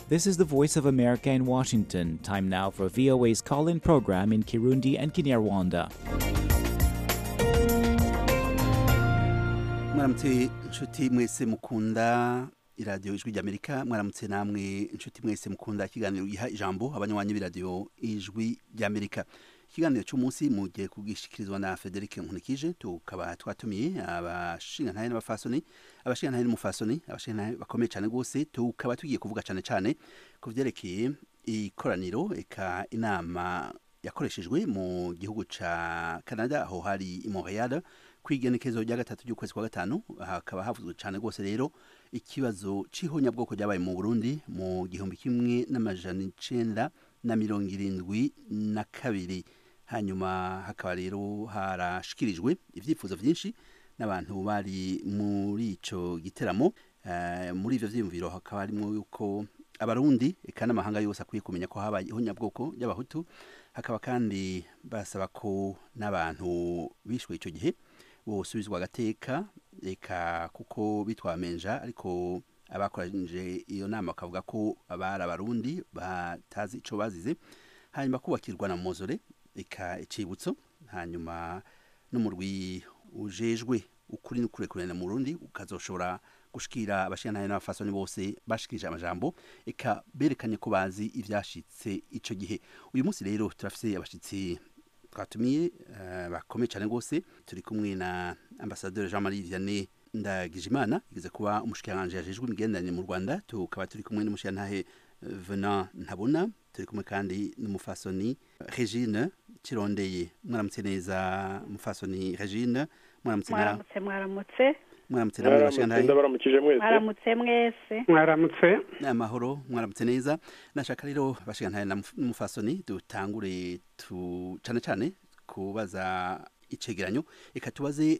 This is the Voice of America in Washington. Time now for VOA's call in program in Kirundi and Kinyarwanda. mwaramutse inshuti mwese mukunda iradiyo ijwi ry'amerika mwaramutse namwe inshuti mwese mukunda ikiganiro giha ijambo abanywanyi b'iradiyo ijwi ry'amerika ikiganiro cy'umunsi mugiye kubwishikirizwa na frederic nkunikije tukaba twatumiye abashingantahe n'abafasoni abashingantahe n'umufasoni abashingantahe bakomeye cyane rwose tukaba tugiye kuvuga cyane cyane ku byerekeye ikoraniro eka inama yakoreshejwe mu gihugu ca canada aho hari i montreal kwigenekezo rya gatatu ry'ukwezi kwa gatanu hakaba havuzwe cyane rwose rero ikibazo c'ihonyabwoko ryabaye mu burundi mu gihumbi kimwe n'amajana icenda na mirongo irindwi na kabiri hanyuma hakaba rero harashikirijwe ivyifuzo vyinshi n'abantu bari muri ico giteramo uh, muri ivyo vyiyumviro hakaba harimwo yuko abarundi eka n'amahanga yose akwiye kumenya ko habaye ihonyabwoko ry'abahutu hakaba kandi basaba ko n'abantu bishwe ico gihe bosubizwa agateka eka kuko bitwamenja ariko abakoranyije iyo nama bakavuga ko abari abarundi batazi ico bazize hanyuma kubakirwa na mozore eka icibutso hanyuma n'umurwi ujejwe ukuri n'ukurekurana mu Burundi ukazoshobora gushikira abashingantahe n'abafasoni bose bashikirije amajambo eka berekanye ko bazi ivyashitse ico gihe uyu munsi rero turafise abashitsi twatumiye uh, bakomeye cyane rwose turi kumwe na ambasaderi Jean Marie Vianney Ndagijimana igeze kuba umushikiranganje yajejwe imigenderanire mu Rwanda tukaba turi kumwe n'umushingantahe uh, Venant Ntabona turi kumwe kandi n'umufasoni Regine Kirondeye mwaramutse neza mufasoni Regine mwaramutse mwaramutse mwaramutse mwaramutse namwe bashingantahe ndabaramukije mwese mwaramutse mwese mwaramutse amahoro mwaramutse neza nashaka rero bashingantahe n'umufasoni dutangure tu cane cane kubaza icegeranyo reka tubaze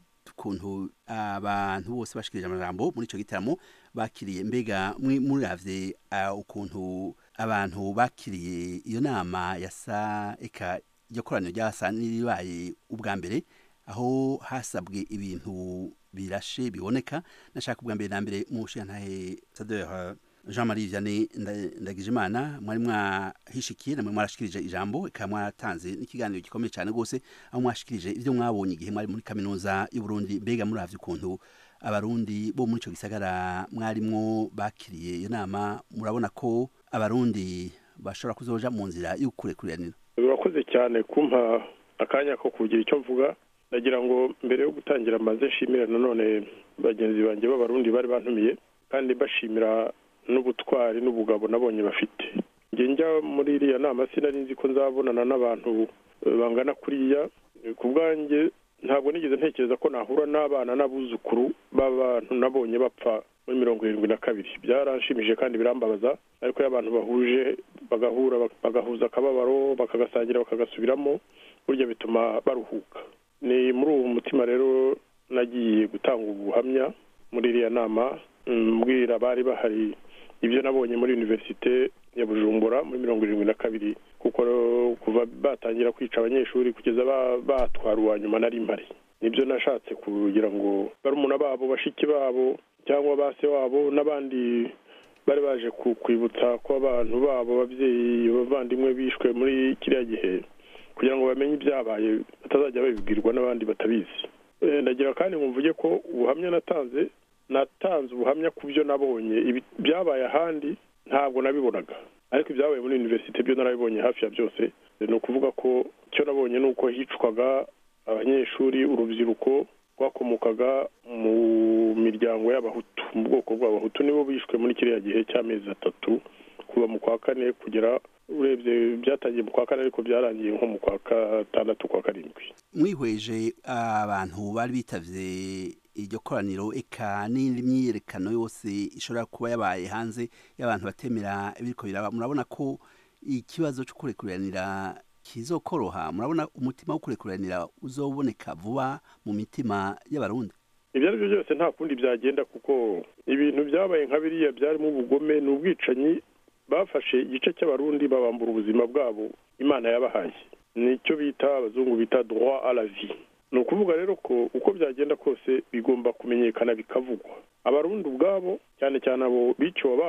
ukuntu abantu bose bashikirije amajambo muri ico gitaramo bakiriye mbega muravye ukuntu abantu bakiriye iyo nama yasa eka iryo koraniro ryasa n'iribaye ubwa mbere aho hasabwe ibintu birashe biboneka nashaka ubwa mbere na mbere mu nshingantahe sadeur jean marie vianney ndagijimana mwari mwahishikiye namwe mwarashikirije ijambo eka mwatanze n'ikiganiro gikomeye cyane rwose aho mwashikirije ibyo mwabonye igihe mwari muri kaminuza y'uburundi mbega muravye ukuntu abarundi bo muri ico gisagara mwarimwo bakiriye iyo nama murabona ko abarundi bashobora kuzoja mu nzira y'ukurekuranira urakoze cyane kumpa akanya ko kugira icyo mvuga ndagira ngo mbere yo gutangira amaze nshimira nanone bagenzi banjye b'abarundi bari bantumiye kandi bashimira n'ubutwari n'ubugabo nabonye bafite njye njya muri iriya nama sinari nzi ko nzabonana n'abantu bangana kuriya ku bwanjye ntabwo nigeze ntekereza ko nahura n'abana n'abuzukuru b'abantu nabonye bapfa muri mirongo irindwi na kabiri byaranshimije kandi birambabaza ariko iyo abantu bahuje bagahura bagahuza akababaro bakagasangira bakagasubiramo burya bituma baruhuka ni muri uwo mutima rero nagiye gutanga ubuhamya muri iriya nama mbwira abari bahari ibyo nabonye muri univerisite ya bujumbura muri mirongo irindwi na kabiri kuko kuva batangira kwica abanyeshuri kugeza batwara uwa nyuma nari mpari nibyo nashatse kugira ngo barumuna babo bashiki babo cyangwa ba se wabo n'abandi bari baje kwibutsa ko abantu babo ababyeyi bavandimwe bishwe muri kiriya gihe kugira ngo bamenye ibyabaye batazajya babibwirwa n'abandi batabizi ndagira kandi mvuge ko ubuhamya natanze natanze ubuhamya ku byo nabonye byabaye ahandi ntabwo nabibonaga ariko ibyabaye muri univerisite byo narabibonye hafi ya byose ni ukuvuga ko icyo nabonye ni uko hicwaga abanyeshuri urubyiruko rwakomokaga mu miryango y'abahutu mu bwoko bw'abahutu nibo bishwe muri kiriya gihe cy'amezi atatu kuva mu kwa kane kugera urebye byatangiye mu kwa kane ariko byarangiye nko mu kwa gatandatu kwa karindwi mwihweje abantu bari bitavye iryo koraniro eka n'indi myiyerekano yose ishobora kuba yabaye hanze y'abantu batemera ibiriko biraba murabona ko ikibazo cyo kurekuranira kizokoroha murabona umutima wo kurekuranira uzoboneka vuba mu mitima y'abarundi ibyo ari byo byose nta kundi byagenda kuko ibintu byabaye nka biriya byarimo ubugome ni ubwicanyi bafashe igice cy'abarundi babambura ubuzima bwabo imana yabahaye nicyo bita abazungu bita droit à la vie ni ukuvuga rero ko uko byagenda kose bigomba kumenyekana bikavugwa abarundi ubwabo cyane cyane abo biciwe ababo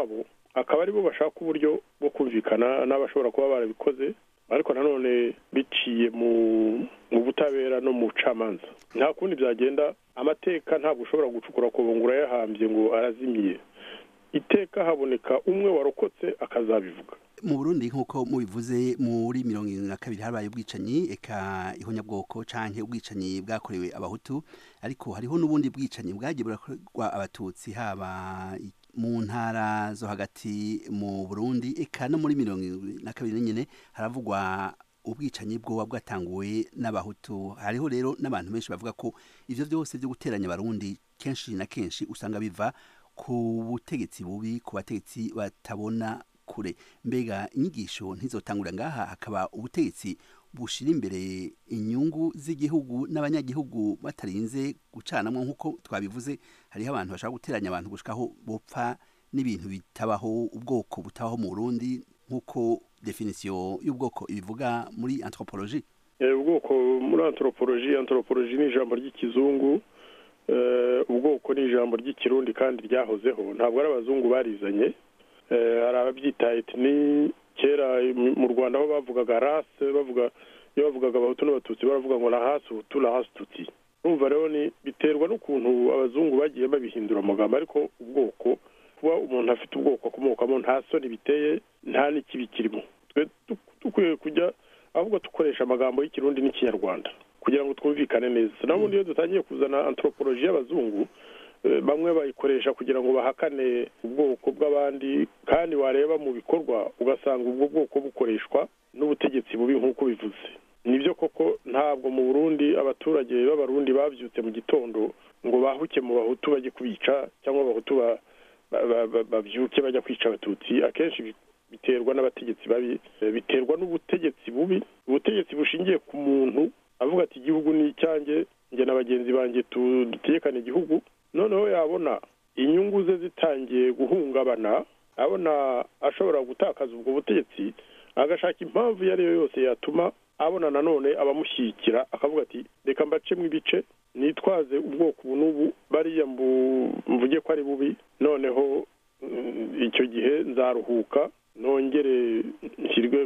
akaba aribo bashaka uburyo bwo kumvikana n'abashobora kuba barabikoze ariko nanone biciye mu mu butabera no mu bucamanza nta kundi byagenda amateka ntabwo ushobora gucukura ku ngo urayahambye ngo arazimiye iteka haboneka umwe warokotse akazabivuga mu burundi nk'uko mubivuze muri mirongo irindwi na kabiri habaye ubwicanyi eka ihonyabwoko canke ubwicanyi bwakorewe abahutu ariko hariho n'ubundi bwicanyi bwagiye burakorwa abatutsi haba mu ntara zo hagati mu burundi eka no muri mirongo irindwi na kabiri nyine haravugwa ubwicanyi bwoba bwatanguwe n'abahutu hariho rero n'abantu benshi bavuga ko ivyo vyose vyo guteranya abarundi kenshi na kenshi usanga biva ku butegetsi bubi ku bategetsi batabona kure mbega inyigisho ntizotangura ngaha hakaba ubutegetsi bushira imbere inyungu z'igihugu n'abanyagihugu batarinze gucanamwo nk'uko twabivuze hariho abantu bashaka guteranya abantu gushikaho bopfa n'ibintu bitabaho ubwoko butabaho mu Burundi nk'uko definisiyo y'ubwoko ibivuga muri anthropologie ubwoko muri anthropologie anthropologie ni ijambo ry'ikizungu ubwoko ni ijambo ry'ikirundi kandi ryahozeho ntabwo ari abazungu barizanye hari ababyita etini kera mu rwanda aho bavugaga rase bavuga iyo bavugaga abahutu n'abatutsi baravuga ngo na hasi hutu na hasi tuti urumva rero ni biterwa n'ukuntu abazungu bagiye babihindura amagambo ariko ubwoko kuba umuntu afite ubwoko akomokamo nta soni biteye nta n'ikibi kirimo dukwiye kujya ahubwo dukoresha amagambo y'ikirundi n'ikinyarwanda kugira ngo twumvikane neza n'ubundi iyo dutangiye kuzana anthropologie y'abazungu bamwe bayikoresha kugira ngo bahakane ubwoko bw'abandi kandi wareba mu bikorwa ugasanga ubwo bwoko bukoreshwa n'ubutegetsi bubi nk'uko bivuze nibyo koko ntabwo mu burundi abaturage b'abarundi babyutse mu gitondo ngo bahuke mu bahutu bajye kubica cyangwa abahutu babyuke bajya kwica abatutsi akenshi biterwa n'abategetsi babi biterwa n'ubutegetsi bubi ubutegetsi bushingiye ku muntu avuga ati igihugu ni icyanjye njye na bagenzi banjye dutegekane igihugu noneho yabona inyungu ze zitangiye guhungabana abona ashobora gutakaza ubwo butegetsi agashaka impamvu iyo ari yo yose yatuma abona nanone abamushyigikira akavuga ati reka mbacemo ibice nitwaze ubwoko ubu n'ubu bariya mvuge ko ari bubi noneho icyo gihe nzaruhuka nongere nshyirwe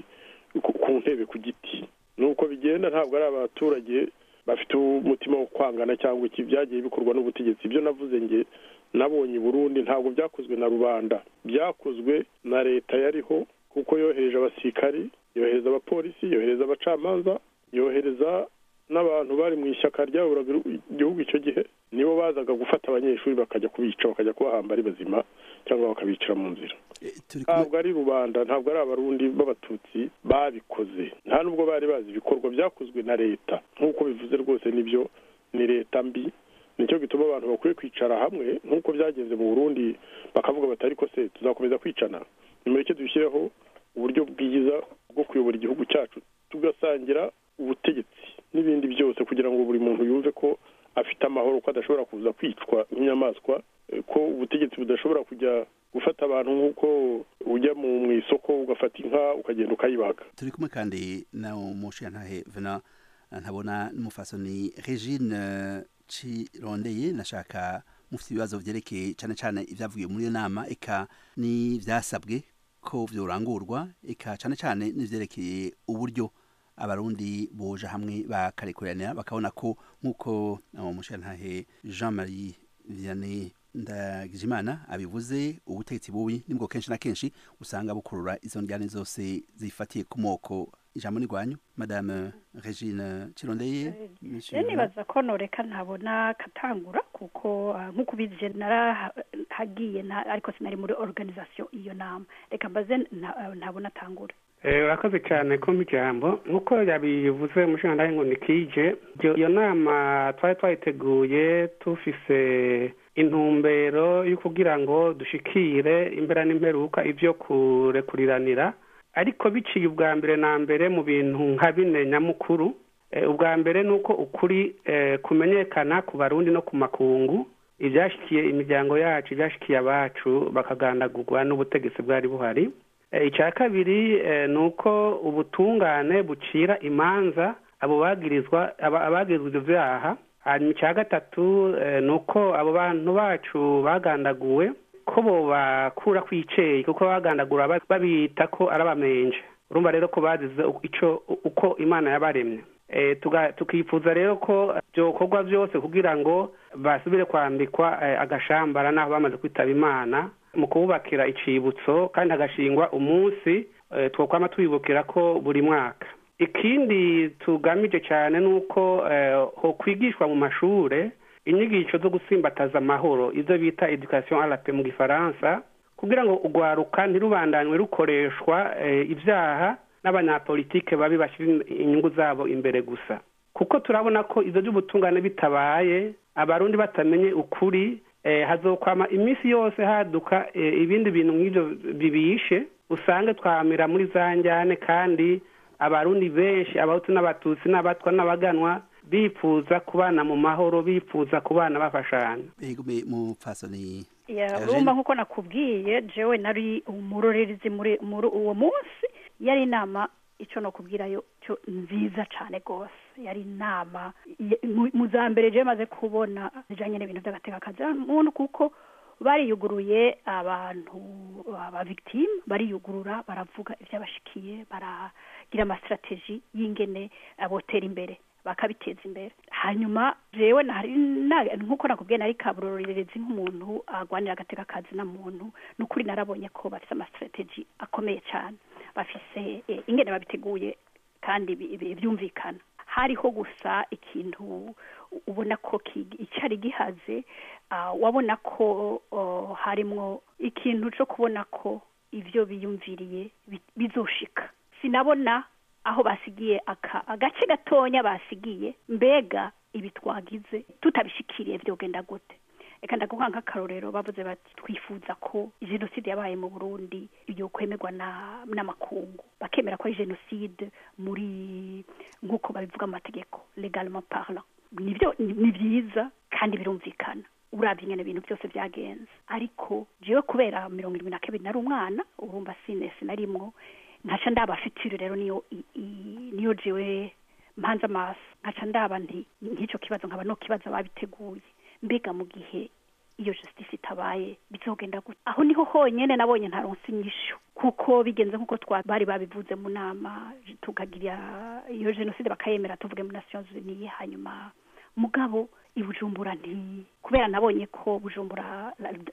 ku ntebe ku giti nuko bigenda ntabwo ari abaturage bafite umutima wo kwangana cyangwa iki byagiye bikorwa n'ubutegetsi ibyo navuze nge nabonye i burundi ntabwo byakozwe na rubanda byakozwe na leta yariho kuko yohereje abasirikari yohereza abapolisi yohereza abacamanza yohereza n'abantu bari mu ishyaka ryaburaga igihugu icyo gihe nibo bazaga gufata abanyeshuri bakajya kubica bakajya kubahamba ari bazima cyangwa bakabicira mu nzira ntabwo ari rubanda ntabwo ari abarundi b'abatutsi babikoze nta nubwo bari bazi ibikorwa byakozwe na leta nk'uko bivuze rwose nibyo ni leta mbi nicyo gituma abantu bakwiye kwicara hamwe nk'uko byagenze mu burundi bakavuga bati ariko se tuzakomeza kwicana nimureke dushyireho uburyo bwiza bwo kuyobora igihugu cyacu tugasangira ubutegetsi n'ibindi byose kugira ngo buri muntu yumve ko afite amahoro ko adashobora kuza kwicwa nk'inyamaswa ko ubutegetsi budashobora kujya gufata abantu nk'uko ujya mu isoko ugafata inka ukagenda ukayibaga turi kumwe kandi na umushintahe vena ntabona n'umufasoni regine cirondeye nashaka mufite ibibazo byerekeye cyane cyane ibyavugiwe muri iyo nama eka n'ibyasabwe ko byorangurwa eka cyane cyane n'ibyerekeye uburyo abarundi boja hamwe bakarekurana bakabona ko nk'uko umushintahe jean marie vianney ndagijimana abivuze ubutegetsi bubi nibwo kenshi na kenshi usanga bukurura izo njyane zose zifatiye ku moko ijambo ni rwanyu madame regine kirondeye nibaza ko noreka ntabona katangura kuko nk'uko ubizi narahagiye ariko sinari muri organisation iyo nama reka mbaze ntabona atangura urakoze cyane kumpa ijambo nk'uko yabivuze umushinga ngo ni kije iyo nama twari twayiteguye tufise intumbero yo kugira ngo dushikire imbera n'imperuka ibyo kurekuriranira ariko biciye ubwa mbere na mbere mu bintu nka bine nyamukuru ubwa mbere ni uko ukuri kumenyekana ku barundi no ku makungu ibyashyikiye imiryango yacu ibyashyikiye abacu bakagandagurwa n'ubutegetsi bwari buhari icya kabiri ni uko ubutungane bucira imanza abo bagirizwa abagirizwa ibyo byaha hanyuma icya gatatu ni uko abo bantu bacu bagandaguwe ko ko bobakura kwiceye kuko bagandagura babita ko ari abamenje urumva rero ko bazize ico uko imana yabaremye tukifuza rero ko byokorwa byose kugira ngo basubire kwambikwa agashambara n'aho bamaze kwitaba imana mu kububakira icibutso kandi hagashingwa umunsi twokwama twibukira ko buri mwaka ikindi tugamije cyane ni uko ho kwigishwa mu mashure inyigisho zo gusimbataza amahoro izo bita education arape mu gifaransa kugira ngo urwaruka ntirubandanywe rukoreshwa ibyaha n'abanyapolitike babi bashyira inyungu zabo imbere gusa kuko turabona ko ibyo by'ubutungane bitabaye abarundi batamenye ukuri hazokwama iminsi yose haduka ibindi bintu nk'ibyo bibishe usange twamira muri za njyane kandi abarundi benshi abahutu n'abatutsi n'abatwa n'abaganwa bifuza kubana mu mahoro bifuza kubana bafashanya urumva nk'uko nakubwiye jewe nari umurorerezi muri uwo munsi yari inama icyo no kubwirayo cyo nziza cyane rwose yari inama mu za mbere jewe maze kubona bijyanye n'ibintu by'agatekakazi muntu kuko bariyuguruye abantu abavigitime bariyugurura baravuga iby'abashikiye baragira amasitrategi y'ingene botera imbere bakabiteza imbere hanyuma jewe nk'uko nakubwiye nari kaburorerezi nk'umuntu agwanira agateka kazi na muntu n'ukuri narabonye ko bafite amasitrategi akomeye cyane bafise ingene babiteguye kandi byumvikana hariho gusa ikintu ubona ko icyari gihaze wabona ko harimwo ikintu cyo kubona ko ibyo biyumviriye bizoshika sinabona aho basigiye agace gatonya basigiye mbega ibi twagize tutabishikiriye byogenda gute reka ndaguha nk'akarorero bavuze bati twifuza ko jenoside yabaye mu burundi iyo kwemerwa n'amakungu bakemera ko ari jenoside muri nk'uko babivuga mu mategeko legalement parlant nibyo ni byiza kandi birumvikana urabye ingene ibintu byose byagenze ariko jewe kubera mirongo irindwi na kabiri nari umwana urumva sinesi narimwo nkaca ndaba fitire rero niyo niyo jewe mpanze amaso nkaca ndaba nti nk'icyo kibazo nkaba no kibazo babiteguye mbega mu gihe iyo justice itabaye bizogenda gute aho niho honyine nabonye ntaronse inyishu kuko bigenze nk'uko bari babivuze mu nama tukagira iyo jenoside bakayemera tuvuge muri nations unies hanyuma mugabo ibujumbura nti kubera nabonye ko bujumbura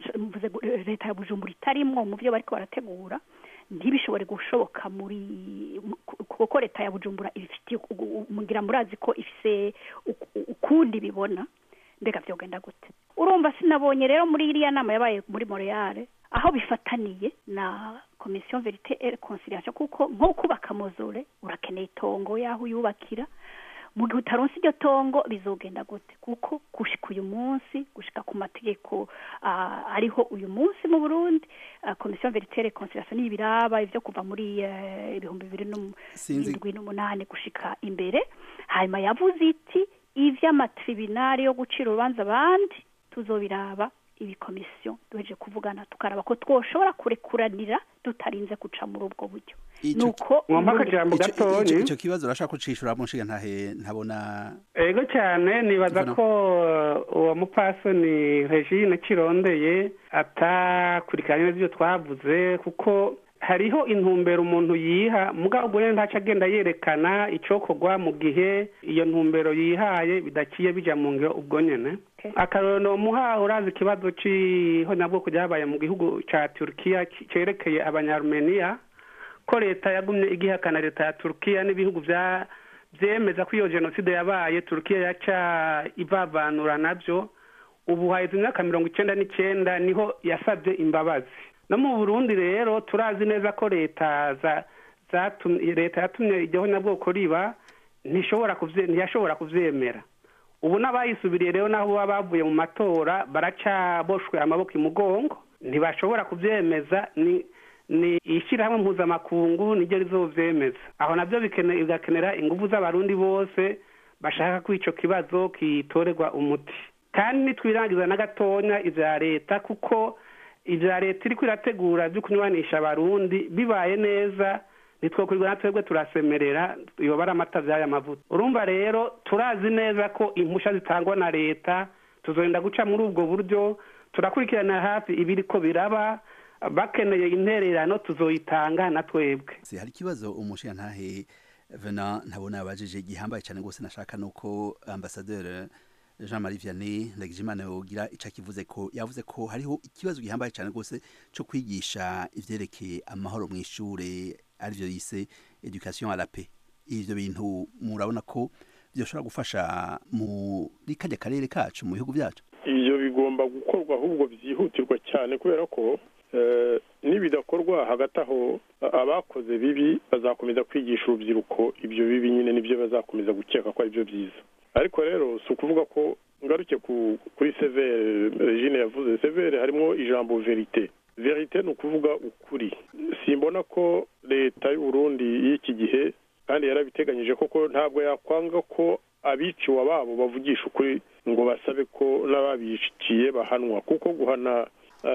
leta ya bujumbura itarimwo mu byo bariko barategura ntibishobore gushoboka muri kuko leta ya bujumbura ibifitiye mugira murazi ko ifise ukundi bibona mbega byogenda gute urumva sinabonye rero muri iriya nama yabaye muri Montreal aho bifataniye na komisiyo verite et conciliation kuko nko kubaka mozore urakeneye itongo yaho uyubakira mu gihe utaronse iryo tongo bizogenda gute kuko gushika uyu munsi gushika ku mategeko ariho uyu munsi mu burundi komisiyo veritere conciliation n'ibiraba ibyo kuva muri ibihumbi bibiri n'indwi n'umunani gushika imbere hanyuma yavuze iti ivy'amatribunali yo gucira urubanza abandi tuzobiraba ibi komisiyo duheje kuvugana tukaraba ko twoshobora kurekuranira tutarinze guca muri ubwo buryo nuko mwampa akajambo gatonyi icyo kibazo urashaka kucishura mu nshinga ntahe ntabona ego cyane nibaza ko uwo mupasoni regine kirondeye atakurikiranye n'ibyo twavuze kuko hariho intumbero umuntu yiha mugabo ubwo ntaca agenda yerekana icokorwa mu gihe iyo ntumbero yihaye bidaciye bija mu ngiro ubwo nyene akarorero muha urazi ikibazo c'ihonyabwoko ryabaye mu gihugu ca turukiya cerekeye abanyarumeniya ko leta yagumye igihakana leta ya turukiya n'ibihugu vya vyemeza ko iyo jenoside yabaye turukiya yaca ivavanura navyo ubu haheze imyaka mirongo icenda n'icenda niho yasavye imbabazi no mu burundi rero turazi neza ko leta leta yatumye iryo nyabwoko riba ntiyashobora kuvyemera ubu n'abayisubiriye rero naho baba bavuye mu matora baracaboshwe amaboko imugongo ntibashobora kuvyemeza ni ni ishyirahamwe mpuzamakungu niryo rizovyemeza aho navyo bigakenera ingufu z'abarundi bose bashaka ko ico kibazo kitorerwa umuti kandi nitwirangiza na gatonya ivya leta kuko ivya leta iriko irategura vyo kunywanisha abarundi bibaye neza nitwokurirwa na twebwe turasemerera yoba ari amata vy'aya mavuta urumva rero turazi neza ko impusha zitangwa na leta tuzogenda guca muri ubwo buryo turakurikirana hafi ibiri ko biraba bakeneye intererano tuzoyitanga na twebwe Se hari ikibazo umushirantahe Vena ntabona abajije gihambaye cyane gose nashaka nuko ambassadeur Jean Marie Vianney Ndagijimana yogira ica kivuze ko yavuze ko hariho ikibazo gihambaye cyane gose cyo kwigisha ivyerekeye amahoro mu ishure arivyo yise education à la paix ivyo bintu murabona ko byoshobora gufasha muri kajya karere kacu mu bihugu byacu ibyo bigomba gukorwa ahubwo byihutirwa cyane kubera ko eh, nibidakorwa hagati aho a- abakoze bibi bazakomeza kwigisha urubyiruko ibyo bibi nyine nibyo bazakomeza gukeka ko ari byo byiza ariko rero si ukuvuga ko ngaruke ku kuri severe regine yavuze severe harimo ijambo verite verite ni ukuvuga ukuri simbona ko leta y'u Burundi y'iki gihe kandi yarabiteganyije koko ntabwo yakwanga ko abiciwe ababo bavugisha ukuri ngo basabe ko n'ababiciye bahanwa kuko guhana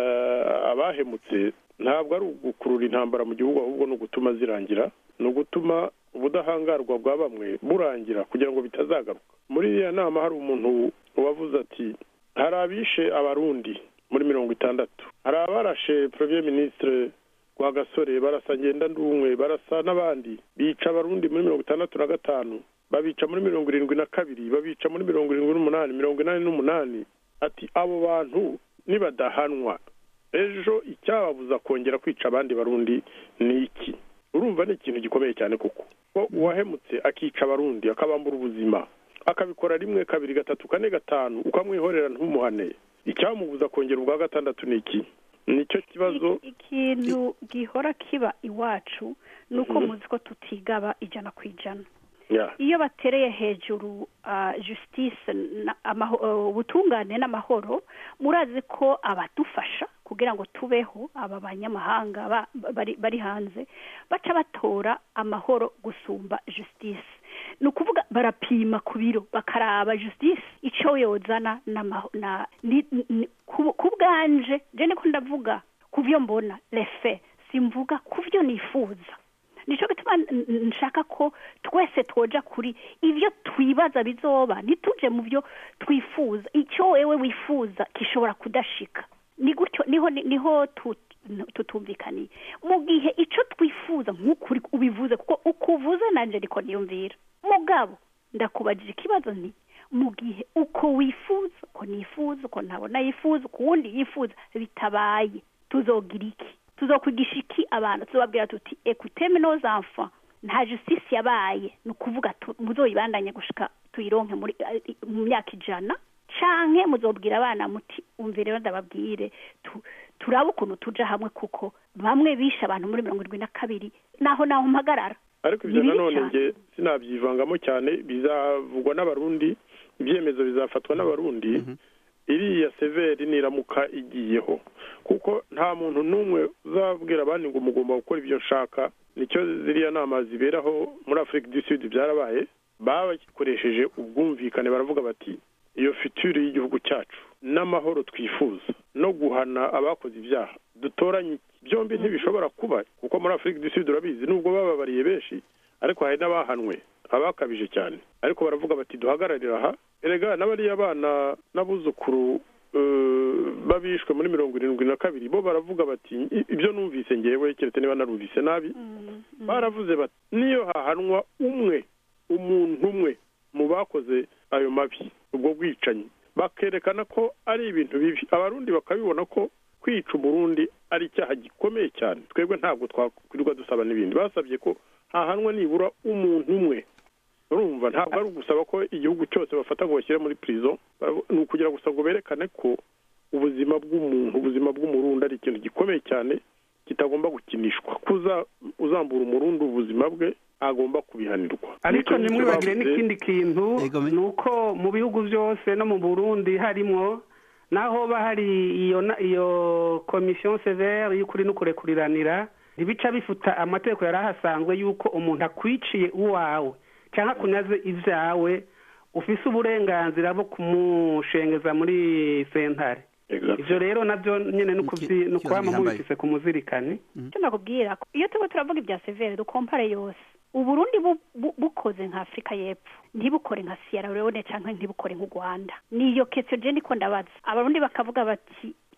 eh, abahemutse ntabwo ari ugukurura intambara mu gihugu ahubwo ni ugutuma zirangira ni ugutuma ubudahangarwa bwa bamwe burangira kugira ngo bitazagaruka muri iriya nama hari umuntu wavuze ati hari abishe abarundi muri mirongo itandatu hari abarashe premier ministre rwagasore barasa ngendandumwe barasa n'abandi bica abarundi muri mirongo itandatu na gatanu babica muri mirongo irindwi na kabiri babica muri mirongo irindwi n'umunani mirongo inani n'umunani ati abo bantu nibadahanwa ejo icyababuza kongera kwica abandi barundi ni iki urumva ni ikintu gikomeye cyane kuko ko uwahemutse akica abarundi akabambura ubuzima akabikora rimwe kabiri gatatu kane gatanu ukamwihorera ntumuhane icyamubuza kongera ubwa gatandatu ni iki nicyo kibazo Iki- ikintu gihora kiba iwacu ni uko muzi ko tutigaba ijana ku ijana ya iyo batereye hejuru ah, justice na- amaho- eh, ubutungane n'amahoro murazi ko abadufasha kugira ngo tubeho aba banyamahanga ba- bari bari hanze baca batora amahoro gusumba justice ni ukuvuga barapima ku biro bakaraba justice icyo yozana n'amaho- na ni- ni- ku ku bwanje je niko ndavuga ku byo mbona lefe simvuga ku byo nifuza nicyo gituma n- n- nshaka ko twese twoja kuri ibyo twibaza bizoba ntituje mu byo twifuza icyo wewe wifuza gishobora kudashika ni gutyo niho niho tu- tutumvikaniye mu gihe icyo twifuza nk'ukuri ubivuze kuko uko uvuze nanjye niko niyumvira mugabo ndakubajije ikibazo nti mu gihe uko wifuza uko nifuza uko ntabona yifuza uko uwundi yifuza bitabaye tuzogira iki tuzokwigisha iki abantu tuzobabwira tuti ekuteme nos enfants nta justice yabaye ni ukuvuga tu- muzoyibandanye gushika tuyironke muri eh, mu myaka ijana canke muzobwira abana muti umvire rero ndababwire tu- turabe ukuntu tuja hamwe kuko bamwe bishe abantu muri mirongo irindwi na kabiri naho naho mpagarara ariko ibyo Ni bibi nanone cyane. nge sinabyivangamo cyane bizavugwa n'abarundi ibyemezo bizafatwa n'abarundi iriya severi niramuka igiyeho kuko nta muntu n'umwe uzabwira abandi ngo mugomba gukora ibyo nshaka nicyo ziriya nama ziberaho muri afurika du sud byarabaye bakoresheje ubwumvikane baravuga bati iyo fitire y'igihugu cyacu n'amahoro twifuza no guhana abakoze ibyaha dutoranye iki? byombi ntibishobora kuba kuko muri afurika du sud urabizi nubwo bababariye benshi ariko hari n'abahanwe abakabije cyane ariko baravuga bati duhagararire aha erega n'abariya bana n'abuzukuru eh, babishwe muri mirongo irindwi na kabiri bo baravuga bati "I- ibyo numvise ngewe keretse niba narumvise nabi baravuze bati niyo hahanwa umwe umuntu umwe mu bakoze ayo mabi ubwo bwicanyi bakerekana ko ari ibintu bibi abarundi bakabibona ko kwica umurundi ari icyaha gikomeye cyane twebwe ntabwo twakwirirwa dusaba n'ibindi basabye ko hahanwa nibura umuntu umwe urumva ntabwo ari ugusaba ko igihugu cyose bafata ngo bashyire muri prison ni ukugira gusa ngo berekane ko ubuzima bw'umuntu ubuzima bw'umurundi ari ikintu gikomeye cyane kitagomba gukinishwa kuza uzambura umurundi ubuzima bwe agomba kubihanirwa ariko Nicyo ngicyo ntimwibagire bavuze. n'ikindi kintu Ego, me- ni uko mu bihugu byose no mu burundi harimo naho ba hari iyo na- iyo komisiyo severe y'ukuri n'ukurekuriranira ntibica bifuta amategeko yari ahasanzwe y'uko umuntu akwiciye uwawe cyangwa akunaze ibyawe ufise uburenganzira bwo kumushengeza muri sentare Exactly. ivyo rero navyo nyene ni ukuvyi- Iki- ni ukwama ikibazo gihambaye. mubifise ku muzirikani icyo nakubwira ko iyo turimo turavuga ibya severe dukompare yose uburundi bu- bu- bukoze nka afurika y'epfo ntibukore nka siyara leone cyangwa ntibukore nk'u rwanda niyo kesiyo je niko ndabaza abarundi bakavuga bati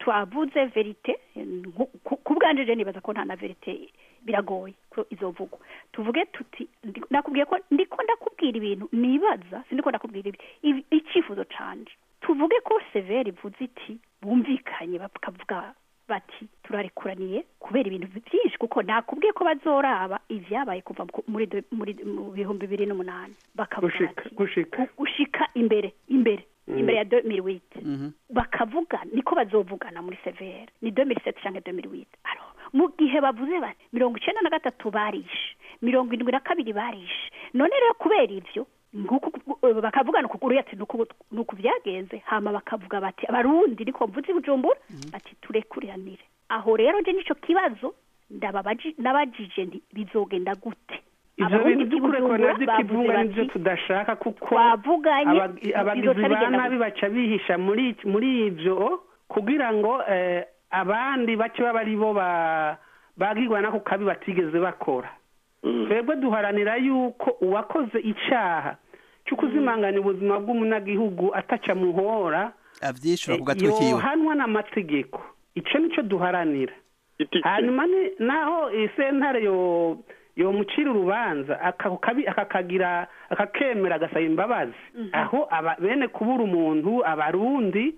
twavuze verite nku- ku ku bwanje je nibaza ko nta na verite biragoye ko izovugwa tuvuge tuti ndi- nakubwiye ko ndiko ndakubwira ibintu nibaza sindiko ndakubwira ibi ibi- icyifuzo canje tuvuge ko severe ivuze iti bumvikanye bakavuga bati turarikuraniye kubera ibintu byinshi kuko nakubwiye ko bazoraba ivyabaye kuva ku- muri de- muri mu bihumbi bibiri n'umunani bakavuga gushika bati gushika gu- gushika imbere imbere Mm. imbere ya 2008 Mhm. bakavuga niko bazovugana muri severe ni 2007 canke 2008 alo mu gihe bavuze bati mirongo icenda na gatatu barishe mirongo indwi na kabiri barishe none rero kubera ivyo nguku eh, bakavugana ukuguru ati nuku nuku vyagenze hama bakavuga bati abarundi niko mvuze i bujumbura bati turekuriranire aho rero nje nico kibazo ndababaji nabajije ndi bizogenda gute ivyo Abarundi bintu b'i vy'ukurekurana Bujumbura vy'ikivunga bavuze nivyo bati, tudashaka kuko twavuganye abag- abagizi bizoca ba bigenda nabi gute? baca bihisha muri muri ivyo kugira ngo eh, abandi bace baba ari bo ba- bagirwa nako kabi batigeze bakora twebwe duharanira yuko uwakoze icaha cyo kuzimanganya ubuzima bw'umunyagihugu ataca muhora avyishura ku eh, gatwe kiwe yohanwa n'amategeko ico nico duharanira itike hanyuma ni- naho isentare yo yomucira urubanza aka- kabi- akakagira akakemera agasaba imbabazi aho aba bene kubura umuntu abarundi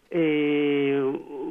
eh,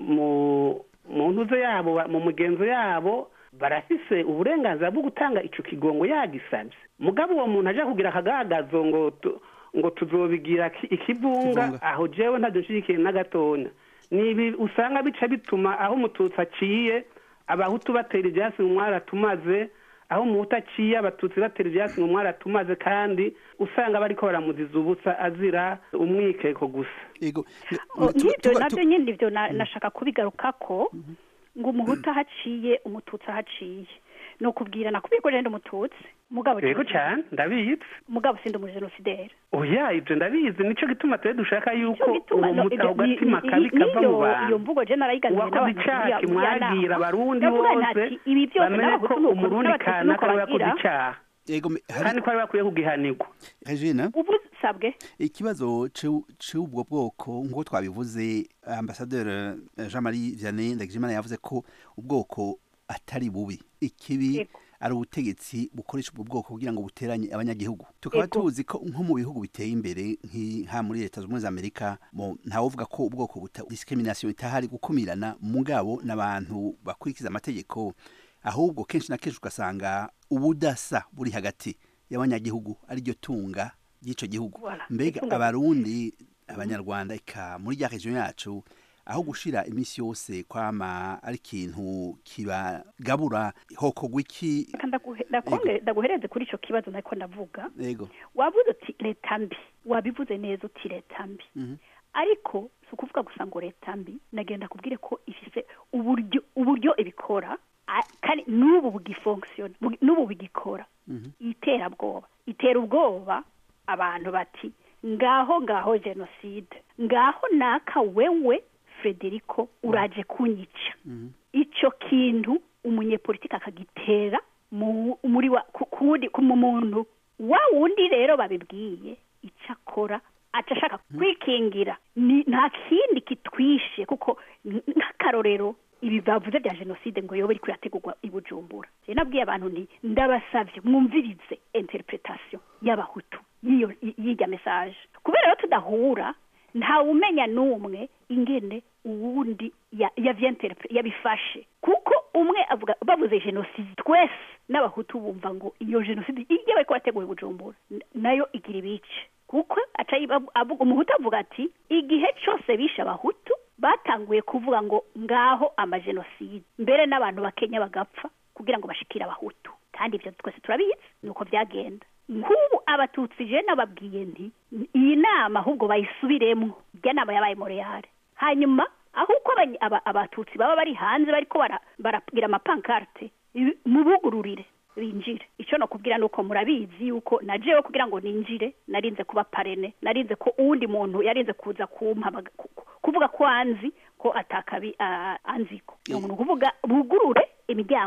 mu mu ntuze yabo ba- mu mugenzo yabo barafise uburenganzira bwo gutanga ico kigongo yagisabye mugabo uwo muntu aja kugira akagagazo ngo tu- ngo tuzobigira ki- ikivunga Ikivunga. aho jewe ntadushigikiye na gatonya ni ibi usanga bica bituma aho umututsi aciye abahutu batera ivyatsi mu mwaratumaze aho umuhutu aciye abatutsi batera ivyatsi mu mwaratumaze kandi usanga bariko baramuziza ubusa azira umwikeko gusa yego Oh, Tuba- nk'ibyo tuba- nabyo nyine ibyo na- nashaka kubigarukako ngo umuhutu ahaciye umututsi ahaciye ni ukubwira nakubwiye ko jenda umututsi mugabo yego cane ndabizi mugabo sindi umujenosideri oya ivyo ndabizi nico gituma twe dushaka yuko Nico gituma uwo no- muta ibyo- ako gatima ni- kabi ni- kava mu niyo- iyo bantu mvugo je narayiganiriye uwakoze n'abantu icaha muri- muri ya nama. kimwagira abarundi Ndavuga bose ntati, ibi byose bamenye ko n'abahutu nuko umurundi n'abatutsi kana nuko kari wakoze bagira. icaha yego me- hari- kandi ko ari bakwiye kugihanirwa Regina ubu sabwe ikibazo c'u- c'ubwo bwoko nk'uko twabivuze ambasaderi jean marie vianney ndagijimana yavuze ko ubwoko atari bubi ikibi Yego. ari ubutegetsi bukoresha ubwo bwoko kugira ngo buteranye abanyagihugu tukaba Yego. tuzi ko nko mu bihugu biteye imbere nka muri leta zunze ubumwe za amerika mo ntawuvuga ko ubwoko buta discrimination itahari gukumirana mugabo n'abantu bakurikiza amategeko ahubwo kenshi na kenshi ugasanga ubudasa buri hagati y'abanyagihugu ariryo tunga ry'ico gihugu Voilà. mbega Itunga- abarundi abanyarwanda eka muri rya region yacu aho gushira iminsi yose kwama ari ikintu kibagabura hokorwa iki Reka ndaguhe- ndakonge- ndaguhereze kuri ico kibazo nariko ndavuga yego wavuze uti leta mbi wabivuze neza uti leta mbi Mhm. ariko si ukuvuga gusa ngo leta mbi nagenda kubwire ko ifise uburyo uburyo ibikora a- kandi n'ubu bugifonksiyona bugi- n'ubu bigikora Mhm. iterabwoba itera ubwoba abantu bati ngaho ngaho jenoside ngaho naka wewe frederico uraje kunyica Mhm. ico kintu umunyepolitiki akagitera mu- muri wa ku- kuwundi- ku mu muntu wa wundi rero babibwiye ico akora aca ashaka kwikingira ni nta kindi kitwishe kuko n- nk'akarorero ibi bavuze bya jenoside ngo yobe iriko irategurwa i bujumbura je nabwiye abantu nti ndabasavye mwumvirize interpretation y'abahutu y'iyo y'irya message kubera rero tudahura ntawumenya n'umwe ingene uwundi ya- yavyenterepre- yabifashe kuko umwe avuga bavuze jenoside twese n'abahutu bumva ngo iyo jenoside iyo bariko bateguye bujumbura n- nayo igira ibice kuko aca yiba- avuga umuhutu avuga ati igihe cose bishe abahutu batanguye kuvuga ngo ngaho amajenoside mbere n'abantu bakenya bagapfa kugira ngo bashikire abahutu kandi ivyo twese turabizi nuko vyagenda nk'ubu abatutsi je nababwiye nti iyi nama ahubwo bayisubiremwo irya nama yabaye moreyare hanyuma aho uko abany- aba- abatutsi baba bari hanze bariko bara- baragira amapankarte ibi- mubugururire binjire ico no kubwira nuko murabizi yuko na jewe kugira ngo ninjire narinze kuba parene narinze ko uwundi muntu yarinze kuza kumpa baga- ku- ku- kuvuga ko anzi ko atakabi ah, anziko ni umuntu kuvuga bugurure imiryango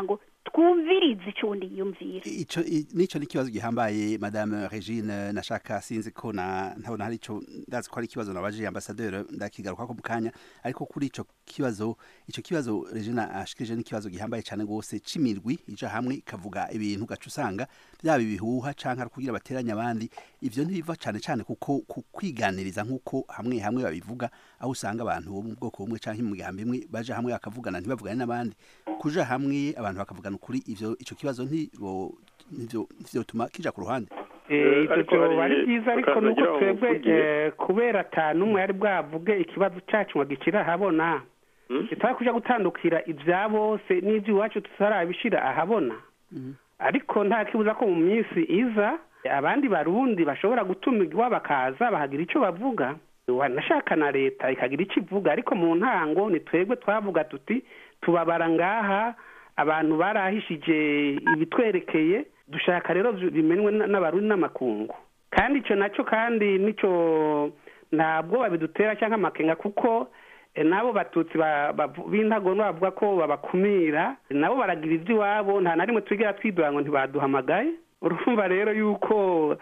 twumvirize icyo undi yiyumvira ico i- nico ni ikibazo gihambaye madame regine nashaka sinzi ko na ntabona hari ico ndazi ko ari ikibazo nabaje ambassadeur ndakigaruka ko mukanya ariko kuri ico kibazo ico kibazo regine ashikirije n'ikibazo gihambaye cyane gose cimirwi ija hamwe ikavuga ibintu gaca usanga byaba ibihuha canke ari kugira bateranye abandi ivyo ntibiva cane cane kuko ku kwiganiriza nk'uko hamwe hamwe babivuga aho usanga abantu bo mu bwoko bumwe canke mu migambi imwe baja hamwe bakavugana ntibavugane n'abandi kuja hamwe abantu bakavugana ukuri ivyo ico kibazo ntibo ntivyo ntivyotuma kija ku ruhande Eh, Eh, ibyo ariko byoba hari- ari byiza ariko bakaza nuko bagira ngo twebwe mvugiye. eh, kubera ata n'umwe yari bwavuge ikibazo cyacu ngo gicire ahabona Hmm? kitaba kuja gutandukira ibya bose n'iby'iwacu tutarabishira ahabona ariko nta kibuza ko mu minsi iza abandi barundi bashobora gutumirwa bakaza bahagira icyo bavuga wanashaka na leta ikagira icyo ivuga ariko mu ntango ni twebwe twavuga tuti tubabara ngaha abantu barahishije ibitwerekeye dushaka rero bimenwe n- n'abarundi n'amakungu kandi icyo nacyo kandi nicyo ntabwo babidutera cyangwa amakenga kuko eh, n'abo batutsi ba- bavu- b'intagondwa bavuga ko babakumira nabo baragira iby'iwabo nta na rimwe twigera twidora ngo ntibaduhamagaye urumva rero yuko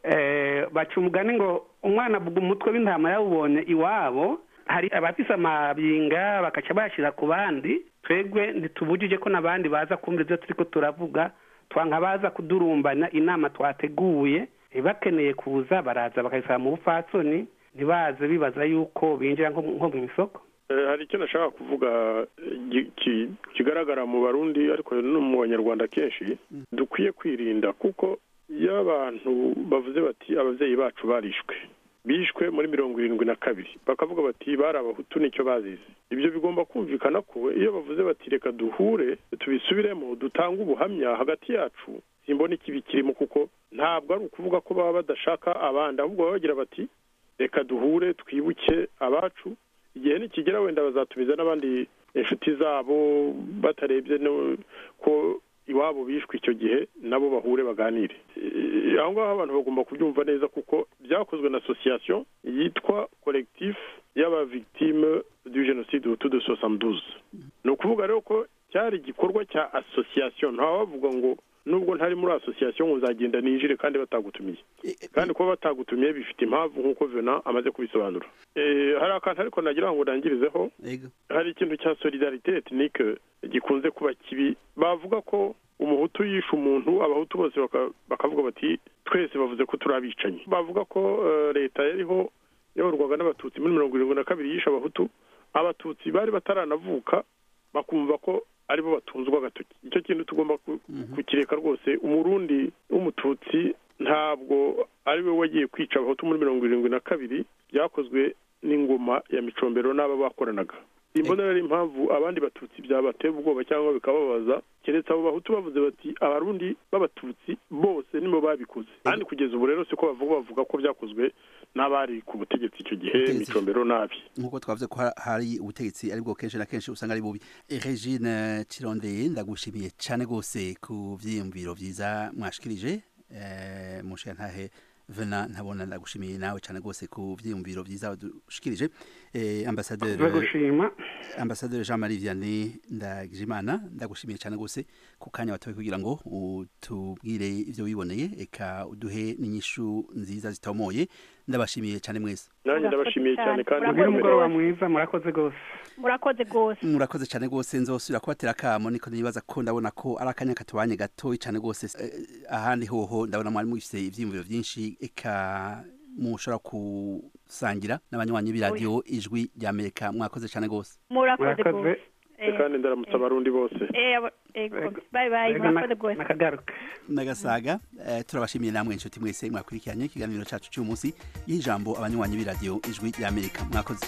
eh, baca umugani ngo umwana avuga umutwe w'intama yawubonye iwabo hari abafise amabinga bakaca bayashyira ku bandi twebwe ntitubujije ko n'abandi baza kumva ibyo turiko turavuga twanka baza kudurumbana inama twateguye eh, bakeneye kuza baraza bakayisaba mu bupfatsoni ntibaze bibaza yuko binjira nko nko mu isoko Eh, hari icyo nashaka kuvuga eh, gi- ki- kigaragara mu barundi ariko no mu banyarwanda kenshi dukwiye kwirinda kuko iyo abantu bavuze bati ababyeyi bacu barishwe bishwe muri mirongo irindwi na kabiri bakavuga bati bari abahutu nicyo bazize ibyo bigomba kumvikana ko iyo bavuze bati reka duhure tubisubiremo dutange ubuhamya hagati yacu simbona ikibi kirimo kuko ntabwo ari ukuvuga ko baba badashaka abandi ahubwo baba bagira bati reka duhure twibuke abacu igihe nikigera wenda bazatumiza n'abandi inshuti zabo batarebye no- ko iwabo bishwe icyo gihe nabo bahure baganire Eh, aho ngaho abantu bagomba kubyumva neza kuko byakozwe na association yitwa collectif y'abavictime du génocide hutu de 72 ni ukuvuga rero ko cyari igikorwa cya association ntawavuga ngo nubwo ntari muri association ngo nzagenda ninjire kandi batagutumiye kandi kuba batagutumiye bifite impamvu nk'uko vena amaze kubisobanura Eh, hari akantu ariko nagira ngo ndangirizeho ego hari ikintu cya solidarite etnike gikunze kuba kibi bavuga ko umuhutu yishe umuntu abahutu bose baka- bakavuga bati twese bavuze ko turi abicanyi bavuga ko eh, leta yariho yayoborwaga n'abatutsi muri mirongo irindwi na kabiri yishe abahutu abatutsi bari bataranavuka bakumva ko aribo batunzwe agatoki icyo kintu tugomba ku- kukireka rwose umurundi w'umututsi ntabwo ari we wagiye kwica abahutu muri mirongo irindwi na kabiri byakozwe n'ingoma ya micombero n'aba bakoranaga imbona rero impamvu abandi batutsi byabatera ubwoba cyangwa bikababaza keretse abo bahutu bavuze bati abarundi b'abatutsi bose nibo babikoze kandi kugeza ubu rero siko bavuga bavuga ko byakozwe n'abari ku butegetsi icyo gihe Ubutegetsi. micombero nabi nk'uko twavuze ko ha- hari ubutegetsi aribwo kenshi na kenshi usanga ari bubi Eh, regine kirondeye ndagushimiye cyane rwose ku vyiyumviro vyiza mwashikirije eh, mushiyantahe vena ntabona ndagushimiye nawe cyane rwose ku vyiyumviro vyiza wadushikirije eh, ambasaderi gushima ambasaderi jean marie vianney ndagijimana ndagushimiye cyane rwose ku kanya watowe kugira ngo utubwire ivyo wiboneye eka uduhe n'inyishu nziza zitomoye ndabashimiye cyane mwese nanjye ndabashimiye cyane kandi mugire Murakoze umugoroba rwose. mwiza murakoze rwose murakoze rwose murakoze cyane rwose nzosubira kubatera akamo niko nibaza ko ndabona ko ari akanya katubanye gatoyi cyane rwose Eh, ahandi hoho ndabona mwari mufise ivyiyumviro vyinshi eka mushobora gusangira n'abanywanyi b'iradiyo ijwi rya amerika mwakoze cyane rwose murakoze murakoze rwose Eh, kandi ndaramutsa abarundi bose eh, aba- ego, bye bye murakoze rwose nakagaruka nagasaga eh, turabashimiye namwe inshuti mwese mwakurikiranye ikiganiro cacu cy'uyu munsi y'ijambo abanywanyi b'iradiyo ijwi rya amerika mwakoze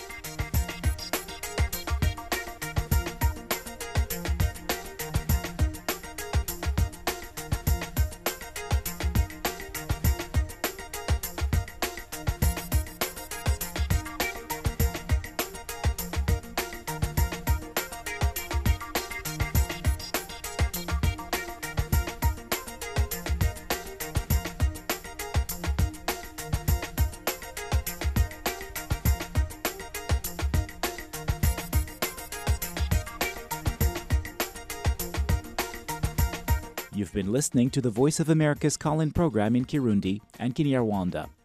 You've been listening to the Voice of America's call in program in Kirundi and Kinyarwanda.